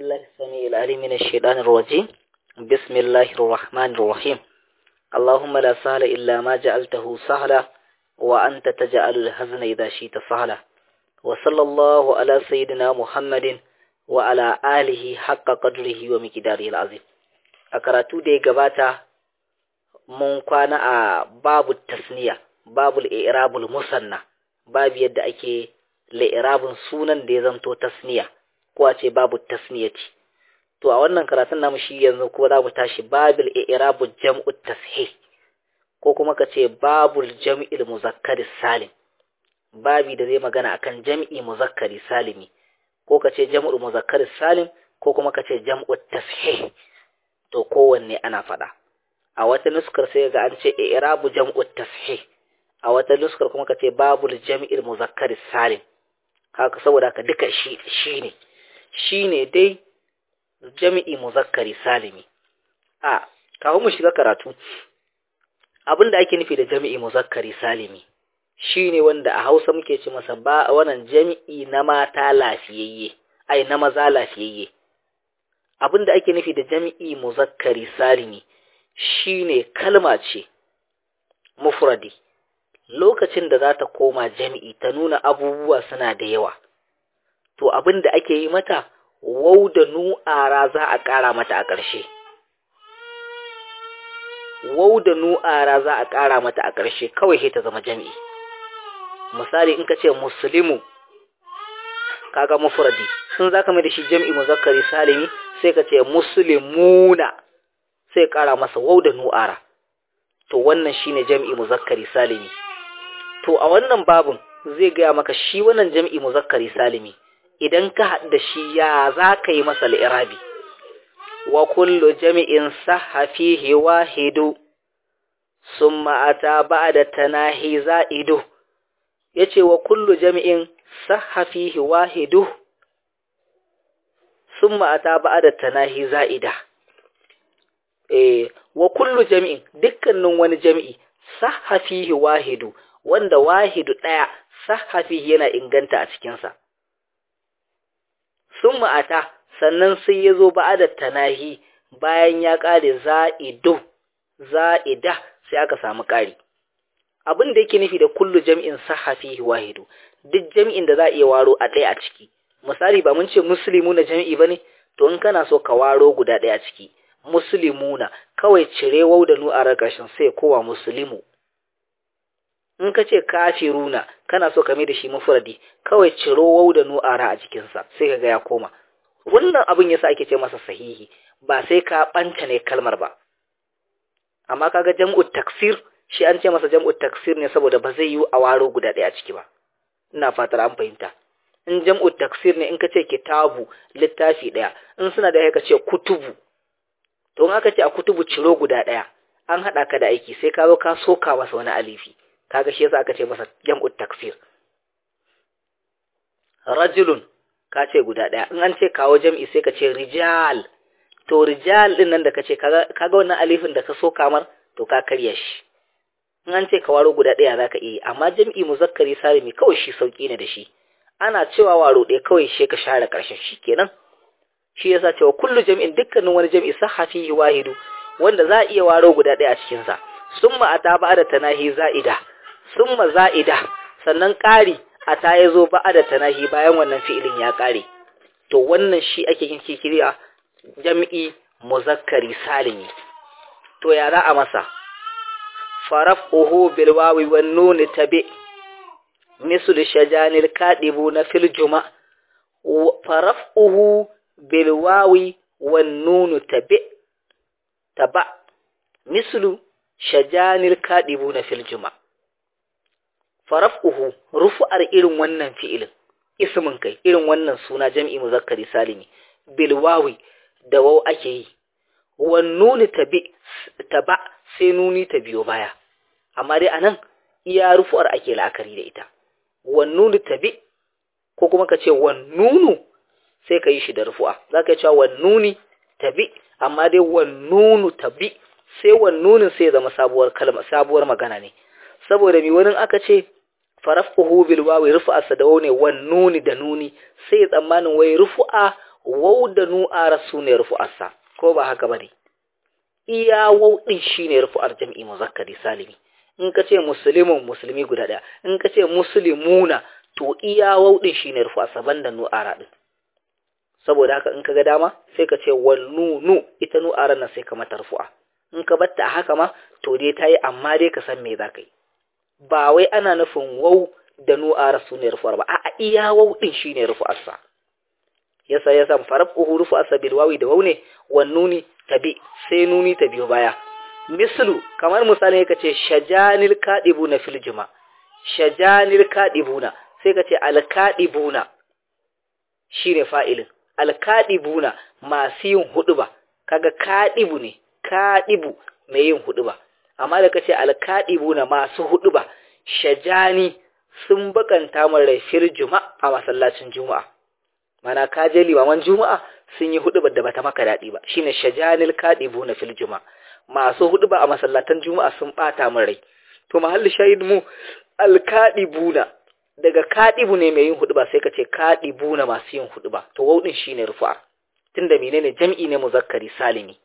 بالله السميع العليم من الشيطان الرجيم بسم الله الرحمن الرحيم اللهم لا سهل إلا ما جعلته سهلا وأنت تجعل الحزن إذا شئت سهلا وصلى الله على سيدنا محمد وعلى آله حق قدره ومقداره العظيم أكراتو دي قباتا mun kwana a babu tasniya babu al'irabul musanna babu yadda ake la'irabin sunan da ya zanto tasniya ko a ce babu tasniyati to a wannan karatun namu shi yanzu ko za mu tashi babul i'rabul jam'u tashih ko kuma ka ce babul jam'il muzakkari salim babi da zai magana akan jam'i muzakkari salimi ko ka ce jam'ul muzakkari salim ko kuma ka ce jam'u tashih to kowanne ana faɗa a wata nuskar sai ga an ce i'rabu jam'u tashih a wata nuskar kuma ka ce babul jam'il muzakkari salim haka saboda ka duka shi shine shine dai jami'i muzakkari salimi a kafin mu shiga karatu abin da ake nufi da jami'i muzakkari salimi shine wanda a Hausa muke ce masa ba wannan jami'i na mata lafiyayye ai na maza lafiyayye abin da ake nufi da jami'i muzakkari salimi shine kalma ce mufradi lokacin da za ta koma jami'i ta nuna abubuwa suna da yawa to abin da ake yi mata wau da nu'ara za a ƙara mata a ƙarshe wau da nu'ara za a ƙara mata a ƙarshe kawai sai ta zama jami'i misali in ka ce muslimu kaga mufradi sun zaka mai da shi jami'i muzakkari salimi sai ka ce muslimuna sai ƙara masa wau da nu'ara to wannan shine jami'i muzakkari salimi to a wannan babun zai gaya maka shi wannan jami'i muzakkari salimi idan ka haɗu da shi ya za ka yi masa li'irabi wa kullu jami'in sahha fihi wahidu summa ata ba'da tanahi za'idu yace wa kullu jami'in sahha fihi wahidu summa ata ba'da tanahi za'ida eh wa kullu jami'in dukkanin wani jami'i sahha fihi wahidu wanda wahidu daya sahha fihi yana inganta a cikin sa sun ma'ata sannan sai ya zo ba'adar tanahi bayan ya ƙare za'ido za'ida sai aka samu ƙari abin da yake nufi da kullu jam'in sahafi wahidu duk jam'in da za a iya waro a ɗaya a ciki misali ba mun ce muslimu na jam'i ba ne to in kana so ka waro guda ɗaya a ciki muslimuna kawai cire wau da nu a ƙarshen sai kowa muslimu in ka ce kafiruna kana so ka mai da shi mufradi kawai ciro wau da nu'ara a jikinsa sai ka ga ya koma wannan abin yasa ake ce masa sahihi ba sai ka banta ne kalmar ba amma kaga jam'u taksir shi an ce masa jam'u taksir ne saboda ba zai yi a waro guda ɗaya ciki ba ina fatar an fahimta in jam'u taksir ne in ka ce kitabu littafi ɗaya in suna da ka ce kutubu to in aka ce a kutubu ciro guda ɗaya an haɗa ka da aiki sai ka zo ka soka masa wani alifi kaga shi yasa aka ce masa jam'u taksir rajulun ka ce guda daya in an ce kawo jam'i sai ka ce rijal to rijal din nan da ka ce kaga wannan alifin da ka so kamar to ka karya shi in an ce ka waro guda daya zaka iya amma jam'i muzakkari salimi kawai shi sauki ne da shi ana cewa waro ɗaya kawai shi ka share karshen shi kenan shi yasa cewa kullu jam'in dukkanin wani jam'i sahafi wahidu wanda za a iya waro guda daya a cikin sa summa ata ba da tanahi za'ida summa za'ida sannan ƙari a ta ya zo ba da tanahi bayan wannan fi'ilin ya ƙare to wannan shi ake yin kikiriya jam'i muzakkari salimi to ya za a masa faraf'uhu bil wawi wan nun tabi misl shajanil kadibu na fil juma faraf'uhu bil wawi wan nun tabi taba mislu shajanil kadibu na fil juma faraf'uhu rufu'ar irin wannan fi'ilin ismin kai irin wannan suna jam'i muzakkari salimi bil wawi da waw ake yi wan nuni tabi taba sai nuni ta biyo baya amma dai anan iya rufu'ar ake la'akari da ita wan nuni tabi ko kuma ka ce wan nunu sai ka yi shi da rufu'a zaka yi cewa wan nuni tabi amma dai wan nunu tabi sai wan nunin sai zama sabuwar kalma sabuwar magana ne saboda mi wani aka ce farafuhu bil wawi rufu'a sadawo ne wan nuni da nuni sai tsammanin wai rufu'a wau da nu'ara su ne rufu'arsa ko ba haka bane iya wau din shine rufu'ar jam'i muzakkari salimi in ka ce muslimun musulmi guda daya in ka ce muslimuna to iya wau din shine rufu'arsa banda nu'ara din saboda haka in ka ga dama sai ka ce wal nunu ita nu'aran nan sai ka mata rufu'a in ka batta a haka ma to dai ta yi amma dai ka san me za ka yi ba wai ana nufin wau da nu'ara su ne rufu'ar ba a'a iya wau din shine rufu'arsa yasa ya san farafuhu rufu'arsa bil wawi da wau ne wan nuni tabi sai nuni ta biyo baya mislu kamar misali ka ce shajanil kadibuna fil juma shajanil kadibuna sai ka ce al kadibuna shine fa'ilin al kadibuna masu yin huduba kaga kadibu ne kadibu mai yin huduba amma da kace al kadibuna masu huduba shajani sun bakanta min rai fil juma a masallacin juma'a mana ka je limaman juma'a sun yi hudubar da bata maka daɗi ba shine shajanil kadibuna fil juma'a masu huduba a masallatan juma'a sun bata min rai to mahalli shahid mu al kadibuna daga kadibu ne mai yin huduba sai ka ce kadibuna masu yin huduba to wau din shine rufa tunda menene jam'i ne muzakkari salimi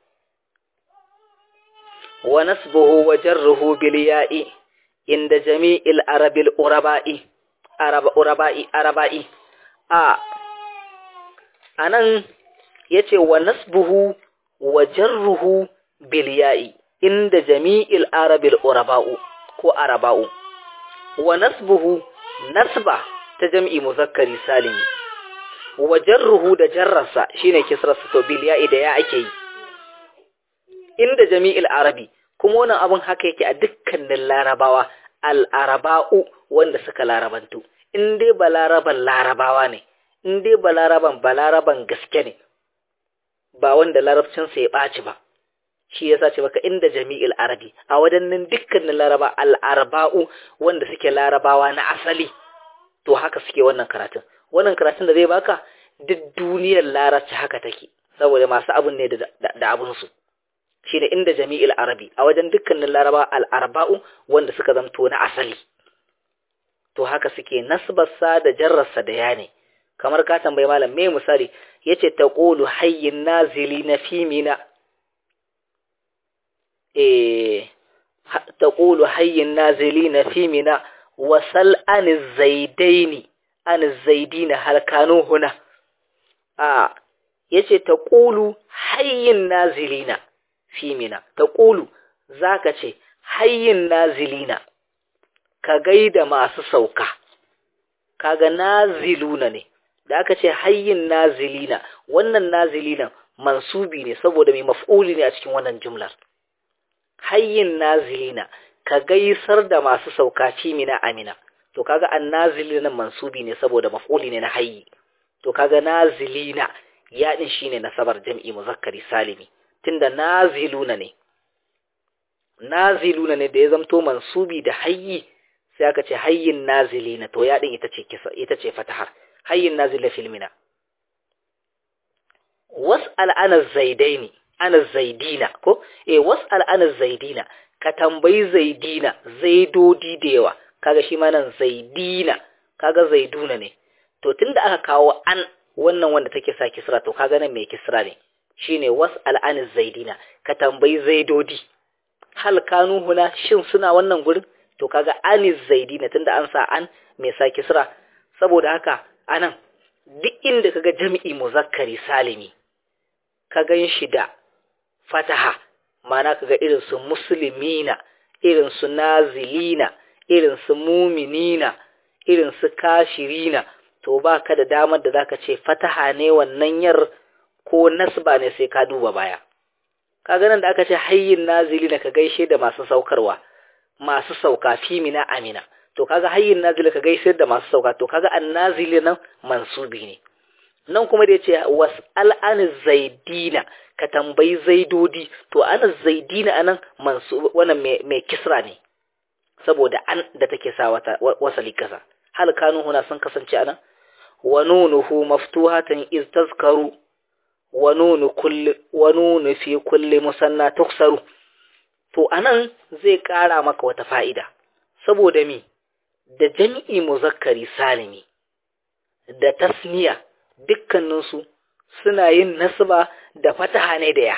wa nasbuhu wa jarruhu bil ya'i inda jami'il arabil uraba'i araba uraba'i araba'i a anan yace wa nasbuhu wa jarruhu bil ya'i inda jami'il arabil uraba'u ko araba'u wa nasbuhu nasba ta jam'i muzakkari salimi wa jarruhu da jarrarsa shine kisrarsa to bil ya'i da ya ake yi inda jami'il arabi kuma wannan abun haka yake a dukkanin larabawa al-araba'u wanda suka larabantu in dai balaraban larabawa ne in dai balaraban balaraban gaske ne ba wanda larabcinsa ya ɓaci ba shi yasa ce maka inda jami'il arabi a wadannan dukkanin laraba al-arba'u wanda suke larabawa na asali to haka suke wannan karatun wannan karatun da zai baka duk duniyar larabci haka take saboda masu abun ne da abun su shine inda jami'il arabi a wajen dukkanin laraba al-arba'u wanda suka zamto na asali to haka suke nasbarsa da jarrarsa da yane kamar ka tambayi malam me misali yace taqulu hayyin nazili na fimina تقول حي النازلين في منا وسل عن الزيدين عن الزيدين هل كانوا هنا آه yace taqulu hayyin nazilina fi mina taqulu zaka ce hayyin nazilina ka gaida masu sauka kaga naziluna ne da aka ce hayyin nazilina wannan nazilina mansubi ne saboda mai maf'uli ne a cikin wannan jumlar hayyin nazilina ka gaisar da masu sauka fi mina amina to kaga an nazilina mansubi ne saboda maf'uli ne na hayyi to kaga nazilina ya din shine nasabar jam'i muzakkari salimi tunda naziluna ne naziluna ne da ya zamto mansubi da hayyi sai aka ce hayyin nazilina to ya din ita ce kisa ita ce fatahar hayyin nazila fil mina was'al ana zaidaini ana zaidina ko eh was'al ana zaidina ka tambayi zaidina zaidodi da yawa kaga shi ma nan zaidina kaga zaiduna ne to tunda aka kawo an wannan wanda take sa kisra to kaga nan mai kisra ne shine was'al ana zaidina ka tambayi zaidodi hal kanu huna shin suna wannan gurin to kaga ani zaidina tunda an sa an mai sa kisra saboda haka anan duk inda kaga jami'i muzakkari salimi ka gan shi da fataha mana kaga irin su muslimina irin su nazilina irin su muminina irin su kashirina to ba ka da damar da zaka ce fataha ne wannan yar ko nasba ne sai ka duba baya kaga nan da aka ce hayyin nazilina ka gaishe da masu saukarwa masu sauka fi mina amina to kaga hayyin nazilina ka gaishe da masu sauka to kaga annazili nan mansubi ne nan kuma da yace was'al an zaidina ka tambayi zaidodi to ana zaidina anan mansu wannan mai kisra ne saboda an da take sa wata wasali kasa hal kanu huna sun kasance anan wa nunuhu maftuhatan iz tazkaru wa nunu kulli wa nunu fi kulli musanna tuksaru to anan zai kara maka wata fa'ida saboda mi da jami'i muzakkari salimi da tasniya dukkaninsu suna yin nasba da fataha ne da ya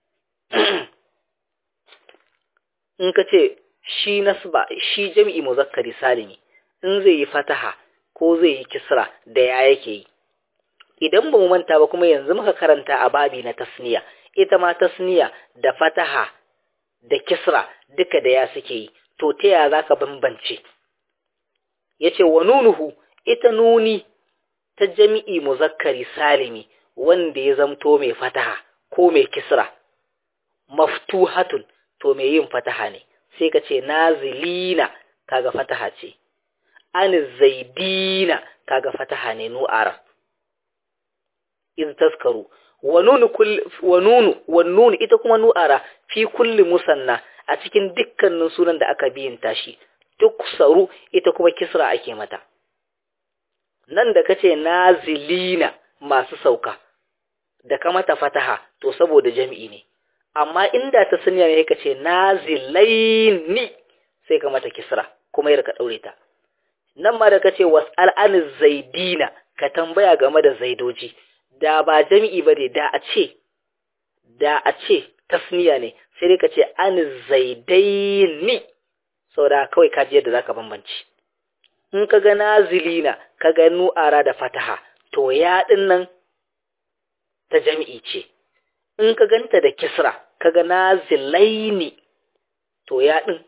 in ka ce shi nasba shi jam'i muzakkari salimi in zai yi fataha ko zai yi kisra da ya yake yi idan ba mu manta ba kuma yanzu muka karanta a babi na tasniya ita ma tasniya da fataha da kisra duka da ya suke yi to ta ya za ka bambance ya ce wa nunuhu ita nuni ta jami'i muzakkari salimi wanda ya zamto mai fataha ko mai kisra maftuhatun to mai yin fataha ne sai ka ce nazilina kaga fataha ce an zaidina kaga fataha ne nu'ara iz taskaru wa nunu wa nunu wa nunu ita kuma nu'ara fi kulli musanna a cikin dukkanin sunan da aka biyin tashi duk saru ita kuma kisra ake mata nan da kace nazilina masu sauka da ka mata fataha to saboda jami'i ne amma inda ta sanya ne kace nazilaini sai ka mata kisra kuma yar ka daure ta nan ma da kace was'al an zaidina ka tambaya game da zaidoji da ba jami'i ba ne da a ce da a ce tasniya ne sai dai ka ce an zaidaini saboda kawai ka ji yadda zaka bambanci in ka ga nazilina ka ga nu'ara da fataha to ya din nan ta jami'i ce in ka ganta da kisra ka ga nazilaini to ya din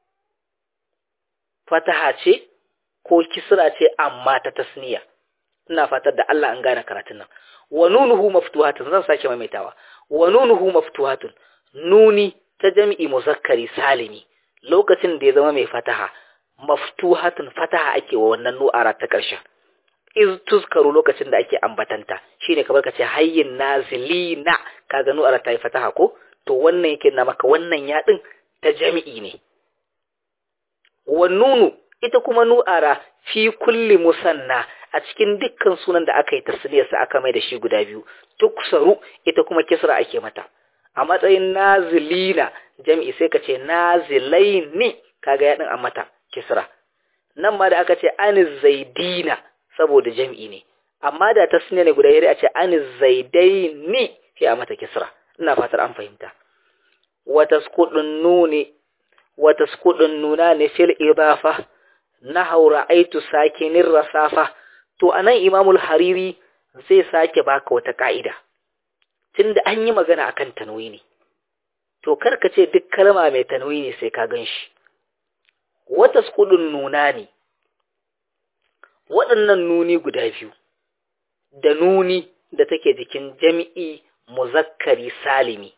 fataha ce ko kisra ce amma ta tasniya ina fatar da Allah an gane karatun nan wa nunuhu maftuhatun zan sake maimaitawa wa nunuhu maftuhatun nuni ta jami'i muzakkari salimi lokacin da ya zama mai fataha maftuhatun fataha ake wa wannan nu'ara ta ƙarshen iz tuzkaru lokacin da ake ambatanta shine kamar kace hayyin nazilina kaga nu'ara ta yi fataha ko to wannan yake na maka wannan yadin ta jami'i ne wa nunu ita kuma nu'ara fi kulli musanna a cikin dukkan sunan da aka yi tasniyarsa aka mai da shi guda biyu tuksaru ita kuma kisra ake mata a matsayin nazilina jami'i sai ka ce nazilaini kaga yadin a mata kisra nan ma da aka ce aniz zaidina saboda jami'i ne amma da tasniya ne guda yare a ce aniz zaidaini sai a mata kisra ina fatar an fahimta wa tasqudun nuni wa tasqudun nuna ne fil idafa nahaw ra'aytu sakinin rasafa to anan imamul hariri zai sake baka wata ka'ida tunda an yi magana akan tanwini to karka ce duk kalma mai tanwini sai ka ganshi wata skudun nuna ne waɗannan nuni guda biyu da nuni da take jikin jami'i muzakkari salimi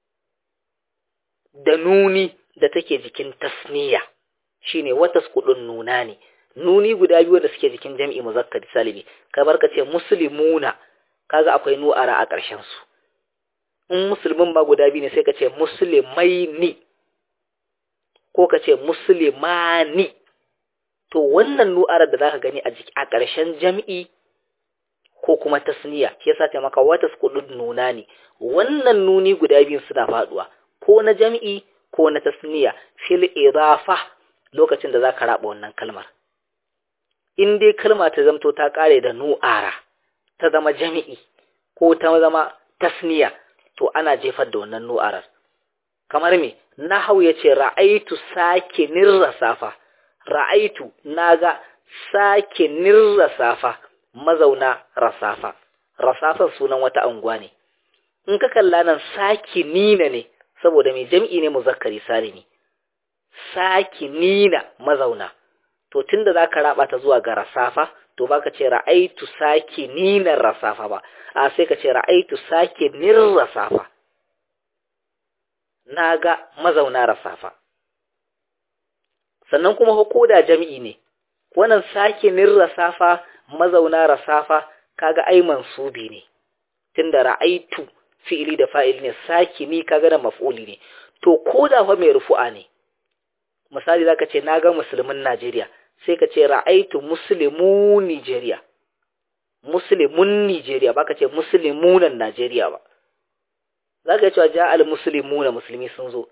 da nuni da take jikin tasniya shine wata skudun nuna ne nuni guda biyu da suke jikin jami'i muzakkari salimi kamar ka ce muslimuna kaga akwai nu'ara a ƙarshen su in musulmin ma guda biyu ne sai ka ce musulmai ni ko ka ce musulmani to wannan nu'ara da zaka gani a jiki a ƙarshen jami'i ko kuma tasniya shi yasa ta maka wata skudun nuna ne wannan nuni guda biyu suna faduwa ko na jami'i ko na tasniya fil idafa lokacin da zaka raba wannan kalmar in dai kalma ta zamto ta kare da nu'ara ta zama jami'i ko ta zama tasniya to ana jefar da wannan nu'arar kamar me nahau yace ra'aitu sakinir rasafa ra'aitu naga sakinir rasafa mazauna rasafa rasafa sunan wata anguwa ne in ka kalla nan sakinina ne saboda mai jam'i ne muzakkari salimi sakinina mazauna to tunda zaka raba ta zuwa ga rasafa to baka ce ra'aitu sakinina rasafa ba a sai ka ce ra'aitu sakinir rasafa naga mazauna rasafa sannan kuma koda jami'i ne wannan sakinin rasafa mazauna rasafa kaga ai mansubi ne tunda ra'aitu fi'ili da fa'il ne sakini kaga da maf'uli ne to koda fa mai rufu'a ne misali zaka ce naga musulmin Najeriya sai ka ce ra'aitu muslimun Nigeria muslimun Nigeria baka ce muslimunan Najeriya ba zaka ce ja al muslimuna musulmi sun zo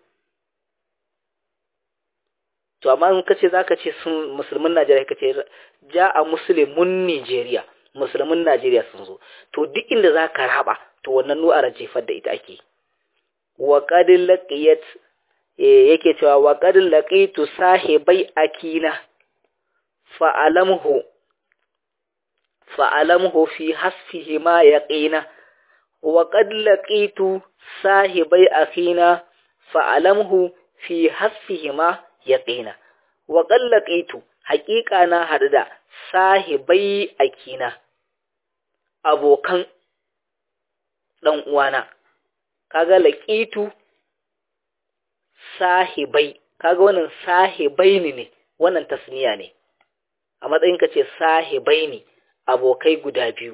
to amma in kace zaka ce sun musulmin Najeriya kace ja'a muslimun Nigeria musulmin Najeriya sun zo to duk inda za ka raba to wannan nu'ara jefar da ita ake wa qad laqiyat yake cewa wa qad laqitu sahibai akina fa alamhu fa alamhu fi hasfihi ma yaqina wa qad laqitu sahibai akina fa alamhu fi hasfihi ma yaqina wa qad laqitu haƙiƙa na haɗu da sahibai akina abokan ɗan uwana kaga laqitu sahibai kaga wannan sahibai ne ne wannan tasniya ne a matsayin ka ce sahibai ne abokai guda biyu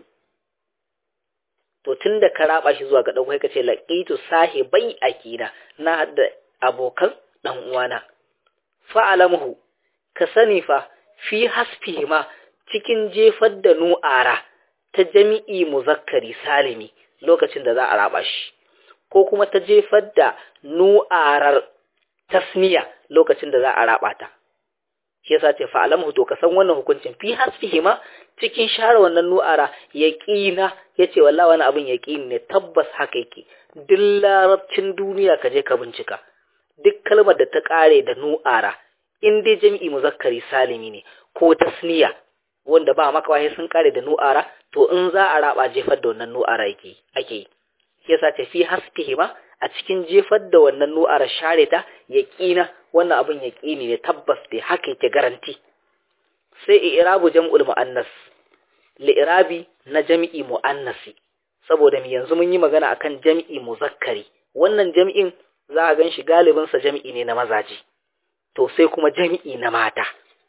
to tunda ka raba shi zuwa ga ɗan ka ce laqitu sahibai akina na haɗu da abokan ɗan uwana fa'alamuhu ka sani fa fi hasfihi ma cikin jefar da nu'ara ta jami'i muzakkari salimi lokacin da za a raba shi ko kuma ta jefar da nu'arar tasniya lokacin da za a raba ta shi yasa ce fa'alamu to ka san wannan hukuncin fi hasfihi ma cikin share wannan nu'ara yaqina yace wallahi wani abin yaqini ne tabbas haka yake duk larabcin duniya ka je ka bincika duk kalmar da ta kare da nu'ara in dai jami'i muzakkari salimi ne ko tasniya wanda ba maka wahi sun kare da nu'ara to in za a raba jefar da wannan nu'ara yake ake yi yasa ta fi hasfihi ma a cikin jefar da wannan nu'ara share ta yaqina wannan abin yaqini ne tabbas dai haka yake garanti sai i'rabu jam'ul muannas li'irabi na jami'i muannasi saboda mi yanzu mun yi magana akan jami'i muzakkari wannan jami'in za a gan shi galibin sa jami'i ne na mazaji to sai kuma jami'i na mata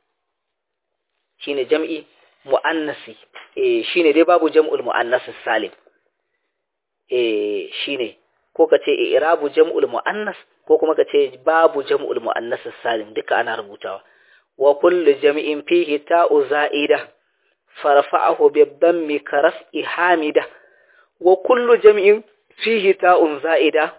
shine jami'i muannasi eh shine dai babu jam'ul muannas salim eh shine ko kace i'rabu jam'ul muannas ko kuma kace babu jam'ul muannas salim duka ana rubutawa wa kullu jam'in fihi ta'u za'ida farfa'ahu bi dhammi karaf'i hamida wa kullu jam'in fihi ta'un za'ida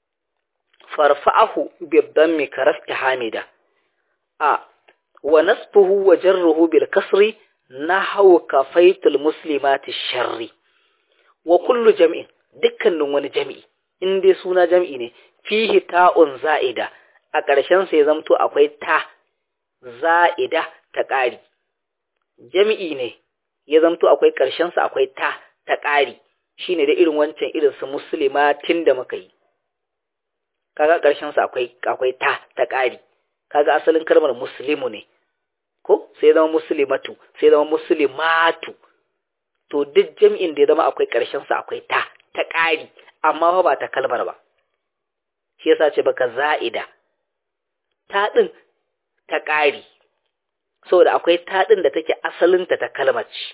farfa'ahu bi dhammi karaf'i hamida a wa nasbuhu wa jarruhu bil kasri nahwu kafaitul muslimati sharri wa kullu jam'in dukkanin wani jami'i in dai suna jami'i ne fihi ta'un za'ida a ƙarshen sa ya zamto akwai ta za'ida ta ƙari jami'i ne ya zamto akwai ƙarshen sa akwai ta ta ƙari shine da irin wancan irin su muslimatin da muka yi kaga ƙarshen sa akwai akwai ta ta ƙari kaga asalin kalmar muslimu ne ko sai zama muslimatu sai zama muslimatu to duk jami'in da ya zama akwai ƙarshen sa akwai ta ta ƙari amma fa ba ta kalmar ba shi yasa ce baka za'ida ta din ta ƙari saboda akwai ta din da take asalinta ta kalmar ce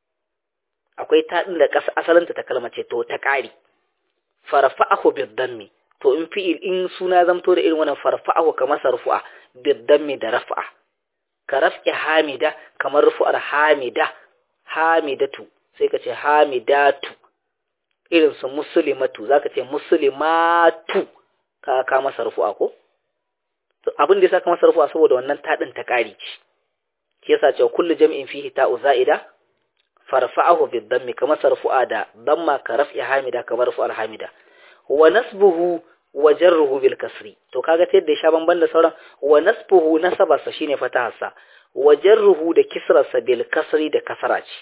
akwai ta din da asalinta ta kalmar ce to ta ƙari farfa'ahu bid-dammi to in fi'il in suna zamto da irin wannan farfa'ahu kamar sarfu'a bid-dammi da raf'a ka raf'i hamida kamar rufu'ar hamida hamidatu sai ka ce hamidatu irin su muslimatu zaka ce muslimatu ka ka masa rufu'a ko to abin da yasa ka masa rufu'a saboda wannan tadin ta kari ce shi yasa cewa kullu jam'in fihi ta'u za'ida farfa'ahu bid-dammi kamar sarfu'a da damma ka raf'i hamida kamar rufu'ar hamida wa nasbuhu wa jarruhu bil kasri to kaga ta yadda ya sha bamban da sauran wa nasbuhu nasabarsa shine fataharsa wa jarruhu da kisrarsa bil kasri da kasara ce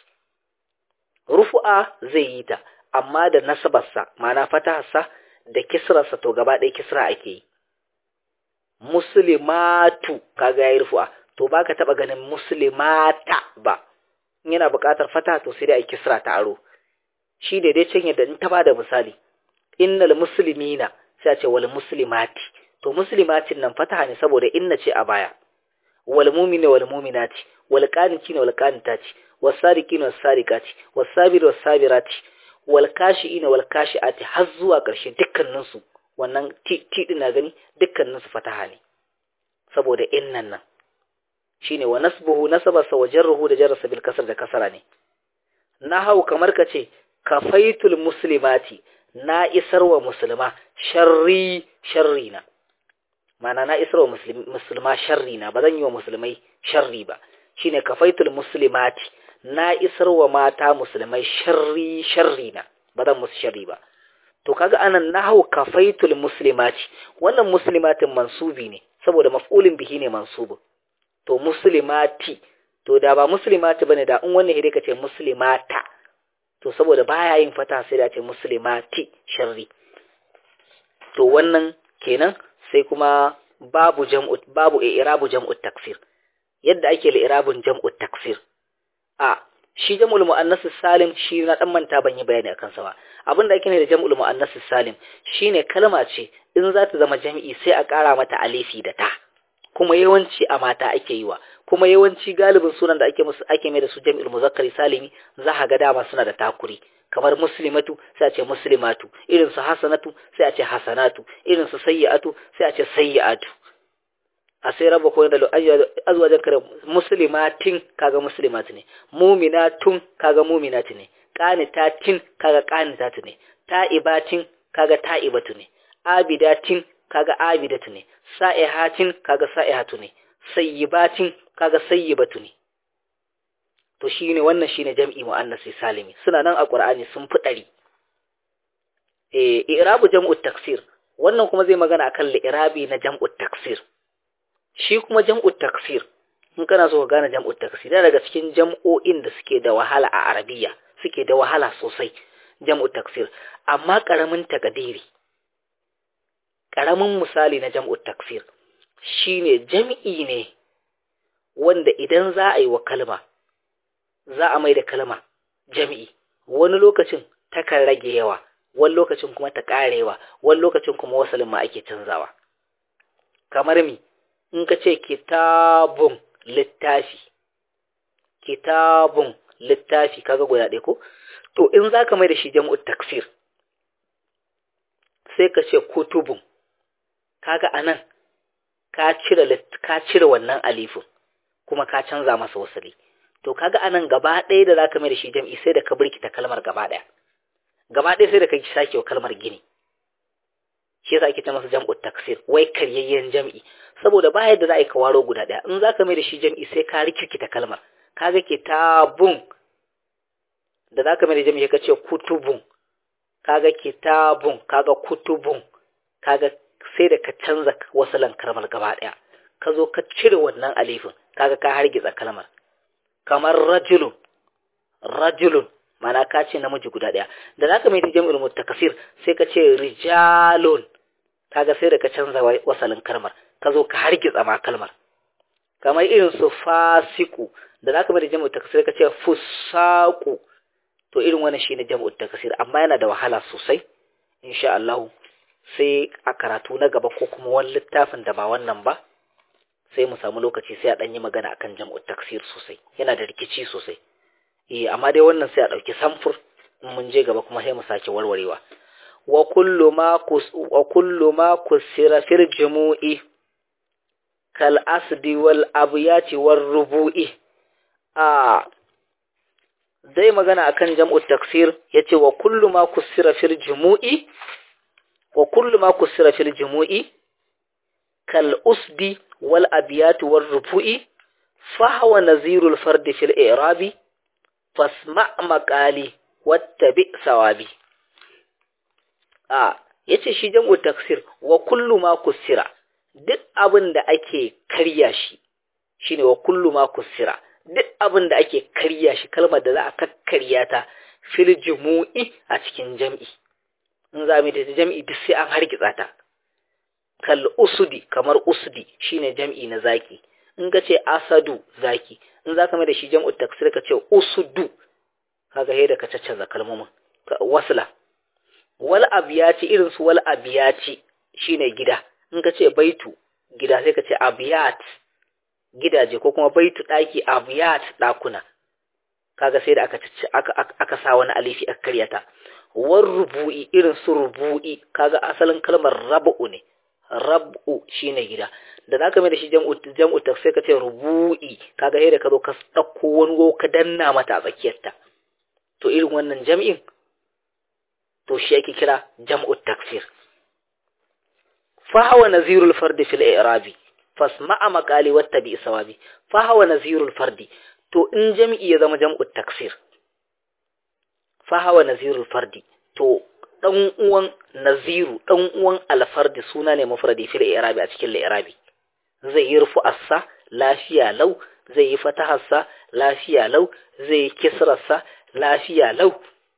rufu'a zai yi ta amma da nasabarsa ma'ana fataharsa da kisrarsa to gaba ɗaya kisra ake yi muslimatu kaga yayi rufu'a to baka taba ganin muslimata ba yana buƙatar fata to sai dai a kisra ta aro shi da dai can yadda in ta bada misali innal muslimina sai a ce wal muslimati to muslimatin nan fataha ne saboda inna ce a baya wal mu'mina wal mu'minati wal qanitina wal qanitati was sadiqina was sadiqati was sabira was sabirati wal kashiina wal kashiati har zuwa ƙarshe dukkanin su wannan ti din na gani dukkanin su fataha ne saboda innan nan shine wa nasbuhu nasabarsa wa jarruhu da jarrasa bil kasr da kasara ne nahau kamar kace kafaitul muslimati na isar wa musulma sharri sharri na mana na isar wa musulma sharri na ba zan yi wa musulmai sharri ba shine kafaitul muslimati na isar wa mata musulmai sharri sharri na ba zan musu sharri ba to kaga anan nahu kafaitul muslimati wannan muslimatin mansubi ne saboda maf'ulin bihi ne mansubu to muslimati to da ba muslimati bane da in wannan hide kace muslimata to saboda baya yin fata sai da ce muslimati sharri to wannan kenan sai kuma babu jam'u babu i'rabu jam'u taksir yadda ake li'irabun jam'u taksir a shi jam'ul muannas salim shi na dan manta ban yi bayani akan sa ba abin da ake ne da jam'ul muannas salim shine kalma ce in za ta zama jami'i sai a ƙara mata alifi da ta kuma yawanci a mata ake yi wa kuma yawanci galibin sunan da ake musu ake mai da su jam'ul muzakkari salimi za ka ga dama suna da takuri kamar muslimatu sai a ce muslimatu irin su hasanatu sai a ce hasanatu irin su sayyi'atu sai a ce sayyi'atu a sai raba ko da azwajan kare muslimatin kaga muslimat ne mu'minatun kaga mu'minat ne qanitatin kaga qanitat ne ta'ibatin kaga ta'ibatu ne abidatin kaga abidatu ne sa'ihatin kaga sa'ihatu ne sayyibatin kaga sayyibatu ne to shine wannan shine jam'i muannasi salimi suna nan a qur'ani sun fi dari eh i'rabu jam'u taksir wannan kuma zai magana akan li'irabi na jam'u taksir shi kuma jam'u taksir in kana so ka gane jam'u taksir yana daga cikin jam'o'in da suke da wahala a arabiya suke da wahala sosai jam'u taksir amma karamin takadiri karamin misali na jam'u taksir shine jam'i ne wanda idan za a yi wa kalma za a mai da kalma jam'i wani lokacin takan rage yawa wani lokacin kuma ta karewa wani lokacin kuma wasalin ma ake canzawa kamar mi in ka ce kitabun littafi kitabun littafi kaga guda ɗaya ko to in za ka mai da shi jam'ut taksir sai ka ce kutubun kaga anan ka cire ka cire wannan alifin kuma ka canza masa wasali to kaga anan gaba ɗaya da za ka mai da shi jam'i sai da ka birkita kalmar gaba ɗaya gaba ɗaya sai da ka sake wa kalmar gini shi yasa ake ta masa jam'ut taksir wai karyayyen jam'i saboda ba yadda za a yi ka waro guda ɗaya in za ka mai da shi jam'i sai ka rikirkita kalmar kaga kitabun da za ka mai da jam'i ka ce kutubun kaga kitabun kaga kutubun kaga sai da ka canza wasalan kalmar gaba ɗaya ka zo ka cire wannan alifin kaga ka hargitsa kalmar kamar rajulun rajulun mana ka ce namiji guda ɗaya da za ka mai da jam'ul mutakasir sai ka ce rijalun kaga sai da ka canza wasalin kalmar ka zo ka hargitsa ma kalmar kamar irin su fasiku da za ka mai da jam'ul takasir ka ce fusaku to irin wannan shine jam'ul takasir amma yana da wahala sosai insha Allah sai a karatu na gaba ko kuma wani littafin da ba wannan ba sai mu samu lokaci sai a ɗan yi magana akan jam'ul taksir sosai yana da rikici sosai eh amma dai wannan sai a ɗauki samfur in mun je gaba kuma sai mu sake warwarewa wa kullu ma kus wa kullu ma kusira fil jumu'i kal asdi wal abyati war rubu'i a dai magana akan jam'u taksir yace wa kullu ma kusira fil jumu'i wa kullu ma kusira fil jumu'i kal usdi wal abyati war rubu'i fa huwa nazirul fardi fil i'rabi fasma makali wattabi sawabi a yace shi jam'u taksir wa kullu ma kusira duk abin da ake karya shi shine wa kullu ma kusira duk abin da ake karya shi kalmar da za a kakkarya ta fil jumu'i a cikin jam'i in za mu da jam'i duk sai an hargitsa ta kal usudi kamar usudi shine jam'i na zaki in ka ce asadu zaki in za ka mai da shi jam'u taksir ka ce usudu kaga he da ka caccanza kalmomin wasla wal abiyati irin su wal abiyati shine gida in ka ce baitu gida sai ka ce abiyat gidaje ko kuma baitu daki abiyat dakuna kaga sai da aka aka aka sa wani alifi aka karyata war rubu'i irin su rubu'i kaga asalin kalmar rabu ne rabu shine gida da zaka mai da shi jam'u jam'u sai ka ce rubu'i kaga sai da ka zo ka dauko wani go ka danna mata a tsakiyarta to irin wannan jam'in to shi yake kira jam'u taksir fa huwa nazirul fardi fil i'rabi fasma'a maqali wattabi sawabi fa huwa nazirul fardi to in jam'i ya zama jam'ut taksir fa hawa nazirul fardi to dan uwan naziru dan uwan alfardi suna ne mufradi fil i'rabi a cikin li'irabi zai yi rufu assa lafiya lau zai yi fataharsa lafiya lau zai yi kisrarsa lafiya lau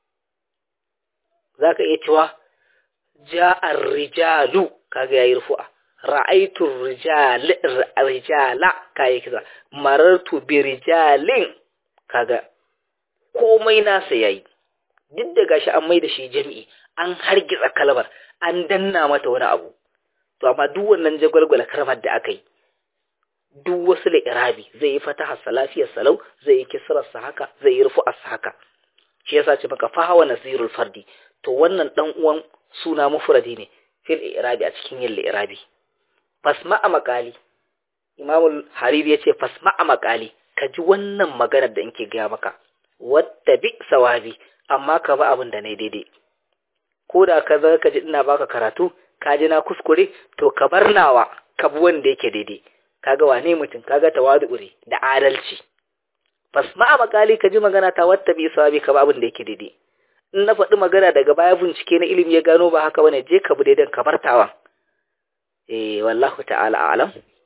zaka iya cewa ja'ar rijalu kaga yayi rufu'a ra'aytu rijala kayi kisa marartu bi rijalin kaga komai nasa yayi duk da gashi an mai da shi jami'i an hargitsa kalmar an danna mata wani abu to amma duk wannan jagwalgwala kalmar da aka yi duk wasu irabi zai yi fataha salafiyar salau zai yi kisrar sa haka zai yi rufu'ar sa haka shi yasa ce maka fahawa nasirul fardi to wannan dan uwan suna mufradi ne fil irabi a cikin yin irabi fasma a makali imamul hariri ya ce fasma a makali ka ji wannan maganar da nke gaya maka wadda bi sawabi amma ka ba abin da na daidai ko da ka zaka ka ji ina baka karatu ka ji na kuskure to ka bar nawa ka bi wanda yake daidai kaga wane mutum kaga tawadu'uri da adalci fasma a makali ka ji magana ta wadda bi sawabi ka ba abin da yake daidai in na faɗi magana daga baya bincike na ilimi ya gano ba haka bane je ka bi daidan ka bar tawan eh wallahu ta'ala a'lam